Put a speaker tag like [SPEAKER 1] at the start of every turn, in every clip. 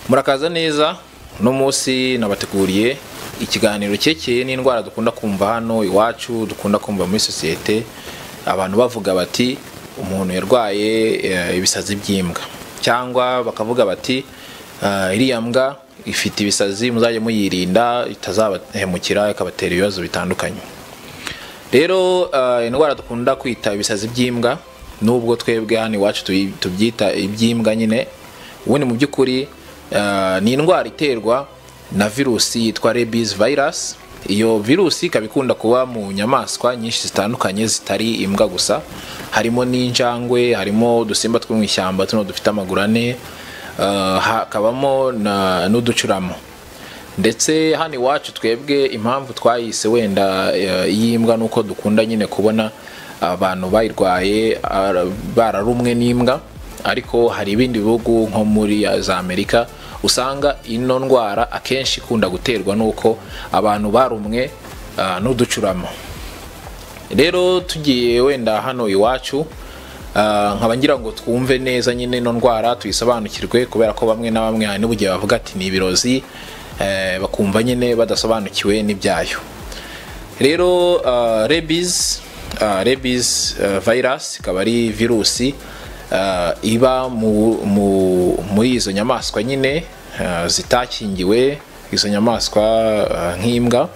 [SPEAKER 1] murakaza neza uno munsi nabateguriye ikiganiro cyekeye n'indwara dukunda kumva hano iwacu dukunda kumva muri sosiyete abantu bavuga bati umuntu yarwaye eh, ibisazi by'imbwa cyangwa bakavuga bati "Ah, iriya mbwa ifite ibisazi muzajye muyirinda itazabahemukira ikabatera ibibazo bitandukanye rero eh, indwara dukunda kwita ibisazi by'imbwa nubwo twebwe hano iwacu tuyi- tubyita iby'imbwa nyine ubundi mu by'ukuri eh, ni indwara iterwa na virusi yitwa rabies virus iyo virusi ikaba ikunda kuba mu nyamaswa nyinshi zitandukanye zitari imbwa gusa harimo n'injangwe harimo udusimba two mu ishyamba tuno dufite amaguru ane eh, hakabamo na- n'uducuramo ndetse hano iwacu twebwe impamvu twayise wenda eh, y'imbwa nuko dukunda nyine kubona abantu bayirwaye ara- bararumwe n'imbwa ariko hari ibindi bihugu nko muri eh, za amerika usanga ino ndwara akenshi ikunda guterwa n'uko abantu barumwe ah, n'uducurama rero tugiye wenda hano iwacu ah, nkaba ngira ngo twumve neza nyine ino ndwara tuyisobanukirwe kubera ko bamwe na bamwe hari n'ubugihe bavuga ati ni ibirozi eh, bakumva nyine badasobanukiwe n'ibyayo rero ah, rabies ah, rabies ah, virus ikaba ari virusi ah, iba mu- mu- muri izo nyamaswa nyine ah, zitakingiwe izo nyamaswa ah, nk'imbwa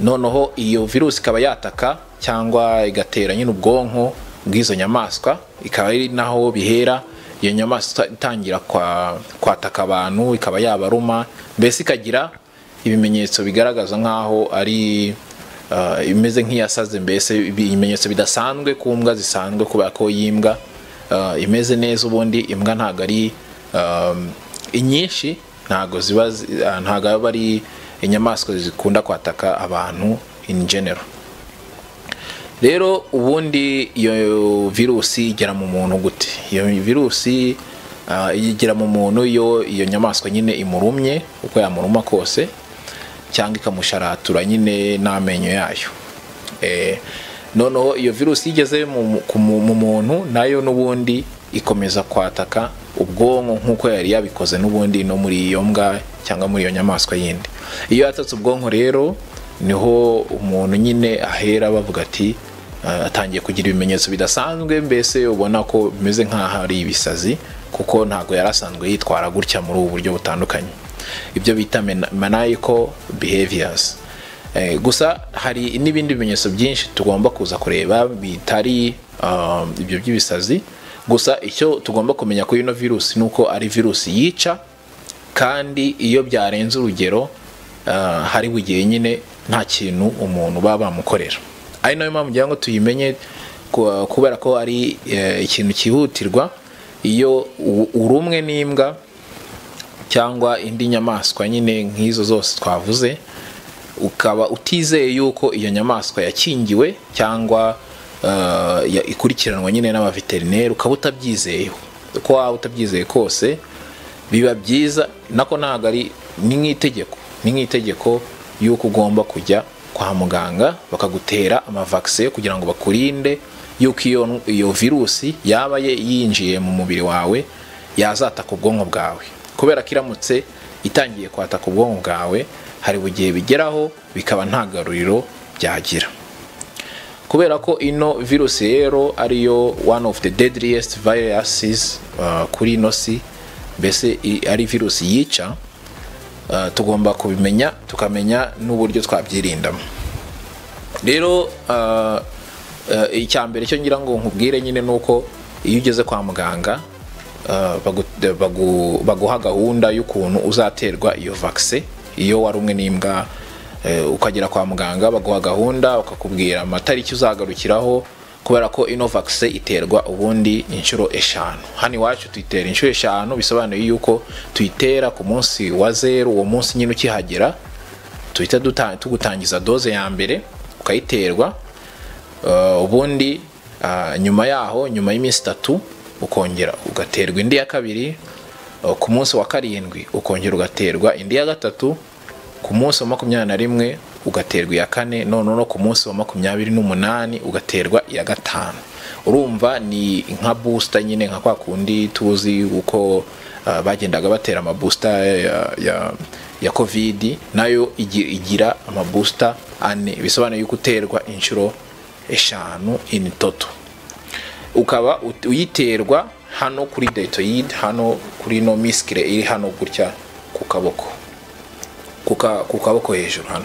[SPEAKER 1] noneho iyo virusi ikaba yataka cyangwa igatera nyine ubwonko bw'izo nyamaswa ikaba ari naho bihera iyo nyamaswa itangira kwa- kwataka abantu ikaba yabaruma mbese ikagira ibimenyetso bigaragaza nk'aho ari ah, imeze nk'iyasaze mbese ibimenyetso bidasanzwe ku mbwa zisanzwe kubera ko y'imbwa ah, imeze neza ubundi imbwa ntabwo ari um, inyinshi ntabwo ziba zi- ah, ntabwo aba ari inyamaswa zikunda kwataka abantu in general rero ubundi iyo virusi igera mu muntu gute iyo virusi ah, igera mu muntu iyo iyo nyamaswa nyine imurumye uko yamuruma kose cyangwa ikamusharatura nyine n'amenyo yayo Eh, noneho iyo virusi igeze mu- ku mu mu muntu nayo n'ubundi ikomeza kwataka ubwonko nk'uko yari yabikoze n'ubundi no muri iyo mbwa cyangwa muri iyo nyamaswa yindi iyo yatatse ubwonko rero niho umuntu nyine ahera bavuga ati "Ah, atangiye kugira ibimenyetso bidasanzwe mbese ubona ko bimeze nk'aho ari ibisazi kuko ntabwo yari asanzwe yitwara gutya muri ubu buryo butandukanye ibyo bita mena- maniacal behaviors Eh, gusa hari n'ibindi bimenyetso byinshi tugomba kuza kureba bitari um, ibyo by'ibisazi gusa icyo tugomba kumenya kuri ino virusi ni uko ari virusi yica kandi iyo byarenze urugero ah, hari bugiye nyine nta kintu umuntu baba bamukorera ari nayo mpamvu ngira ngo tuyimenye ku- kubera ko ari eh, ikintu cyihutirwa iyo u- urumwe n'imbwa cyangwa indi nyamaswa nyine nk'izo zose twavuze ukaba utizeye yuko iyo nyamaswa yakingiwe cyangwa eh, ya- ikurikiranwa nyine n'abaveterineri ukaba utabyizeye uko waba utabyizeye kose biba byiza nako ntabwo ari ni nk'itegeko ni nk'itegeko y'uko ugomba kujya kwa muganga bakagutera amavakisi kugira ngo bakurinde y'uko iyo, iyo virusi yaba ye- yinjiye mu mubiri wawe yazataka ubwonko bwawe kubera ko iramutse itangiye kwataka ubwonko bwawe hari bugihe bigeraho bikaba nta garuriro byagira kubera ko ino virusi rero ariyo one of the deadliest viruses uh, kuri ino si mbese i- ari virusi yica uh, tugomba kubimenya tukamenya n'uburyo twabyirindamo rero uh, uh, icya mbere cyo ngira ngo nkubwire nyine ni uko iyo ugeze kwa muganga uh, bagu- bagu- baguha gahunda y'ukuntu uzaterwa iyo vakise iyo warumwe n'imbwa eh, ukagera kwa muganga baguha gahunda bakakubwira amatariki uzagarukiraho kubera ko ino vakise iterwa ubundi inshuro eshanu hano iwacu tuyitera inshuro eshanu bisobanuye yuko tuyitera ku munsi wa zeru uwo munsi nyine ukihagera tuhita duta- tugutangiza doze ya mbere ukayiterwa Uh, ubundi uh, nyuma yaho nyuma y'iminsi itatu ukongera ugaterwa indi ya kabiri uh, ku munsi wa karindwi ukongera ugaterwa indi ya gatatu ku munsi wa makumyabiri na rimwe ugaterwa iya kane noneho no ku munsi wa makumyabiri n'umunani ugaterwa iya gatanu urumva ni nka busita nyine nka kwa kundi tuzi uko ah, bagendaga batera amabusita ya, ya, ya kovidi nayo igi- igira amabusita ane bisobanuye yuko uterwa inshuro eshanu in toto ukaba ut- uyiterwa hano kuri deltoid hano kuri no miskire iri hano gutya ku kaboko ku ka- ku kaboko hejuru hano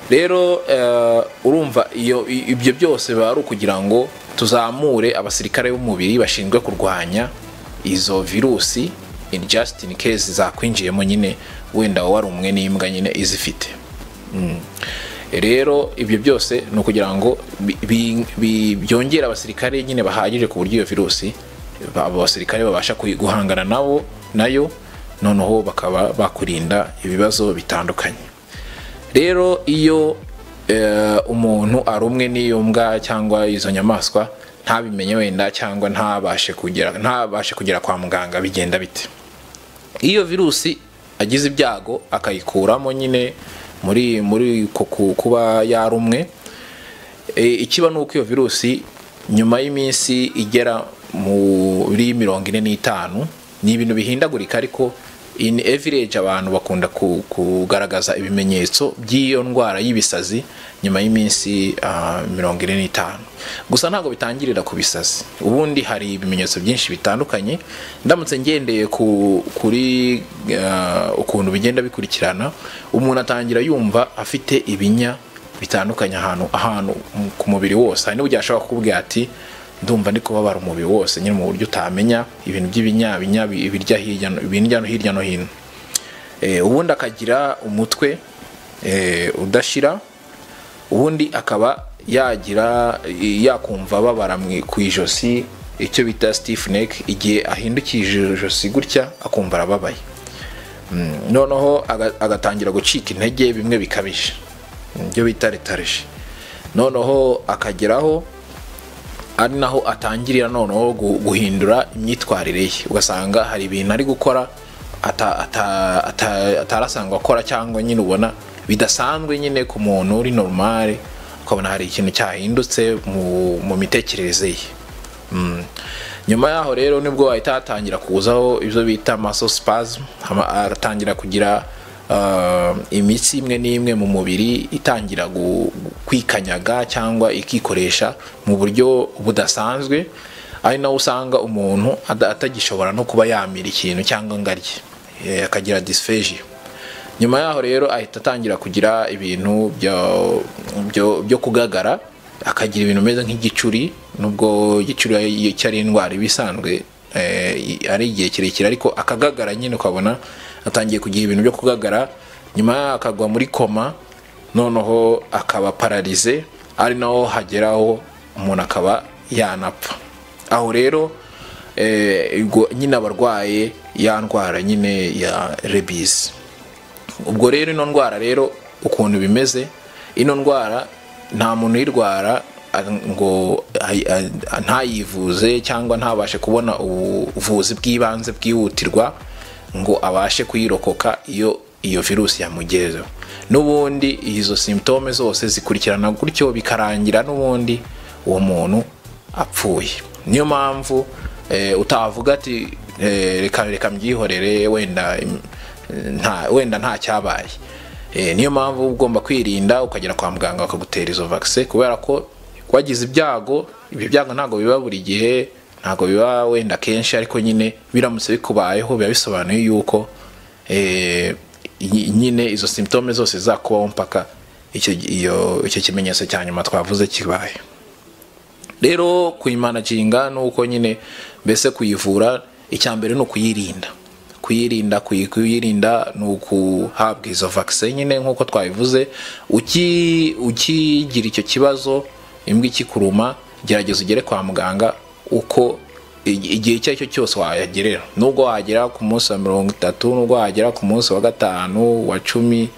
[SPEAKER 1] rero eh, urumva iyo i- ibyo byose biba ari ukugira ngo tuzamure abasirikare b'umubiri bashinzwe kurwanya izo virusi in just in case zakwinjiyemo nyine wenda warumwe n'imbwa nyine izifite Mm. rero ibyo byose ni ukugira ngo bi- bi- bi- byongere abasirikare nyine bahagije ku buryo iyo virusi ba- abo basirikare babasha kuyi- guhangana nabo nayo noneho bakaba bakurinda ibibazo bitandukanye rero iyo eh, umuntu arumwe n'iyo mbwa cyangwa izo nyamaswa ntabimenye wenda cyangwa ntabashe kugera ntabashe kugera kwa muganga bigenda bite iyo virusi agize ibyago akayikuramo nyine muri muri ku- ku- kuba yarumwe E, ikiba ni uko iyo virusi nyuma y'iminsi igera muri mirongo ine n'itanu ni ibintu bihindagurika ariko in average abantu bakunda ku- kugaragaza ibimenyetso by'iyo ndwara y'ibisazi nyuma y'iminsi ah, mirongo ine n'itanu gusa ntabwo bitangirira ku bisazi ubundi hari ibimenyetso byinshi bitandukanye ndamutse ngendeye ku- kuri ah, ukuntu bigenda bikurikirana umuntu atangira yumva afite ibinya bitandukanye ahantu ahantu mu- ku mubiri wose hari n'uburyo ashobora kukubwira ati ndumva ndi kubabara umubiri wose nyine mu buryo utamenya ibintu by'ibinyabinya bi- ibirya hirya no- ibirya no hirya no hino Eh, ubundi akagira umutwe eh, udashira ubundi akaba yagira yakumva babara mu- ku ijosi icyo bita stiff neck igihe ahindukije ijosi gutya akumva arababaye Mm, noneho aga- agatangira gucika intege bimwe bikabije ibyo bita retarije noneho akageraho ari naho atangirira noneho gu- guhindura imyitwarire ye ugasanga hari ibintu ari gukora ata- ata- ata- atarasangwa akora cyangwa nyine ubona bidasanzwe nyine ku muntu uri normale ukabona hari ikintu cyahindutse mu- mu mitekerereze ye Mm. nyuma yaho rero nibwo wahita hatangira kuzaho ibyo bita masospasm atangira kugira ah, imitsi imwe n'imwe mu mubiri itangira gu- kwikanyaga cyangwa ikikoresha mu buryo budasanzwe ari naho usanga umuntu ada- atagishobora no kuba yamira ikintu cyangwa ngo arye Eh, akagira dysphagia nyuma yaho rero ahita atangira kugira ibintu byo- byo- byo kugagara akagira ibintu bimeze nk'igicuri nubwo igicuri ari- icyo ari indwara iba isanzwe eh, i- ari igihe kirekire ariko akagagara nyine ukabona atangiye kugira ibintu byo kugagara nyuma yaho akagwa muri koma noneho akaba pararize ari naho hageraho umuntu akaba yanapfa aho rero eh, ubwo nyine abarwaye ya ndwara nyine ya rebisi ubwo rero ino ndwara rero ukuntu bimeze ino ndwara nta muntu uyirwara a- ngo ayi- a- ntayivuze cyangwa ntabashe kubona ubuvuzi bw'ibanze bwihutirwa ngo abashe kuyirokoka iyo iyo virusi yamugezeho n'ubundi izo simptome zose zikurikirana gutyo bikarangira n'ubundi uwo muntu apfuye niyo mpamvu eh, utavuga ati eh, reka reka mbyihorere wenda im- nta wenda nta cyabaye Eh, niyo mpamvu uba ugomba kwirinda ukagera kwa muganga bakagutera izo vaccine kubera ko wagize ibyago ibyo byago ntabwo biba buri gihe ntabwo biba wenda kenshi ariko nyine biramutse bikubayeho biba bisobanuye yuko eh, nyi- nyine izo simptome zose zakubaho mpaka icyo iyo- icyo kimenyetso cya nyuma twavuze kibaye rero kuyimanaginga ni uko nyine mbese kuyivura icya mbere ni ukuyirinda kuyirinda kuyi- kuyirinda ni ukuhabwa izo vaccine nyine nk'uko twabivuze Uki- ukigira icyo kibazo imbwa ikikuruma gerageza ugere kwa muganga uko ig- igihe icyo ari cyo cyose wayagerera nubwo wagera ku munsi wa mirongo itatu nubwo wagera ku munsi wa gatanu wa cumi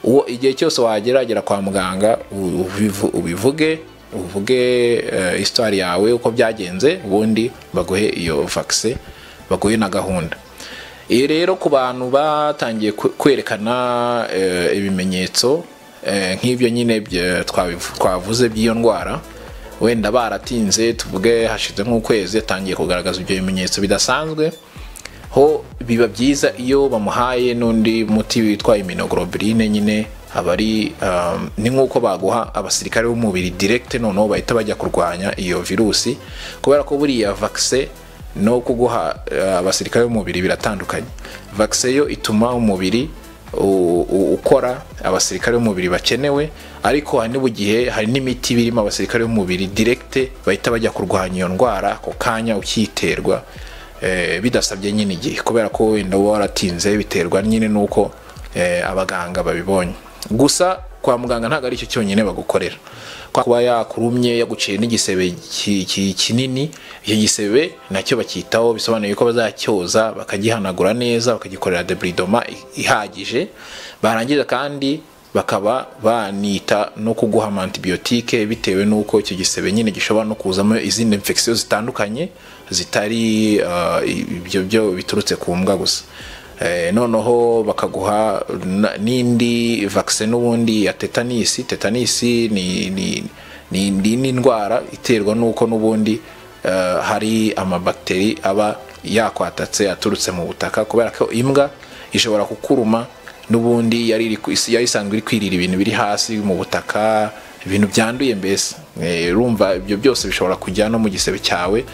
[SPEAKER 1] uwo igihe cyose wageragera kwa muganga u- ubivu- ubivuge uvuge eh, histoire yawe uko byagenze ubundi baguhe iyo vaccine baguhe na gahunda iyo rero ku bantu batangiye kwe- kwerekana eh, ibimenyetso eh, nk'ibyo nyine bye- twabivu- twavuze by'iyo ndwara wenda baratinze tuvuge hashize nk'ukwezi yatangiye kugaragaza ibyo bimenyetso bidasanzwe ho biba byiza iyo bamuhaye n'undi muti witwa immunoglobuline nyine aba ari um, ni nk'uko baguha abasirikare b'umubiri direct noneho bahita bajya kurwanya iyo virusi kubera ko buriya vaccine no kuguha uh, abasirikare b'umubiri biratandukanye vaccine yo ituma umubiri u- u- ukora abasirikare b'umubiri bakenewe ariko hari n'igihe hari n'imiti birimo abasirikare b'umubiri direct bahita bajya kurwanya iyo ndwara ako kanya ukiterwa eh, bidasabye nyine igihe kubera ko wenda uba waratinze biterwa nyine n'uko eh, abaganga babibonye gusa kwa muganga ntabwo ari icyo cyonyine bagukorera Kwa kuba yakurumye yaguciye n'igisebe ki- ki- kinini icyo gisebe nacyo bacyitaho bisobanuye ko bazacyoza bakagihanagura neza bakagikorera debridoma ihagije barangiza kandi bakaba banita no kuguha ama antibiyotike bitewe n'uko icyo gisebe nyine gishobora no kuzamo izindi infection zitandukanye zitari ah, i- ibyo byo biturutse ku mbwa gusa Eh, noneho bakaguha na- n'indi vaccine n'ubundi ya tetanisi tetanisi ni ni ni ni- ni indwara iterwa n'uko n'ubundi eh, hari amabakiteri aba yakwatatse aturutse mu butaka kubera ko imbwa ishobora kukuruma n'ubundi yari iri ku- isi- yari isanzwe iri kwirira ibintu biri hasi mu butaka ibintu byanduye mbese Eh, urumva ibyo byose bishobora kujya no mu gisebe cyawe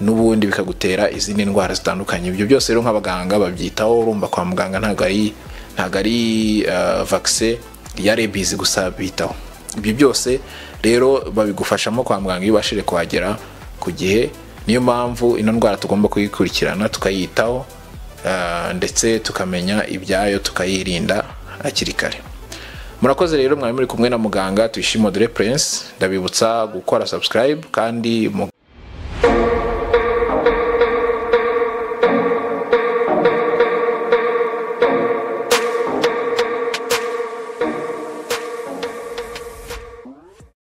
[SPEAKER 1] n'ubundi bikagutera izindi ndwara zitandukanye ibyo byose rero nk'abaganga babyitaho urumva kwa muganga ntabwo ari ntabwo ari eh, vaccine ya rabies gusa bitaho ibyo byose rero babigufashamo kwa muganga iyo ubashije kuhagera ku gihe niyo mpamvu ino ndwara tugomba kuyikurikirana tukayitaho Ah, ndetse tukamenya ibyayo tukayirinda hakiri kare murakoze rero mwari muri kumwe na muganga tuyishimodere prince ndabibutsa gukora subscribe kandi mu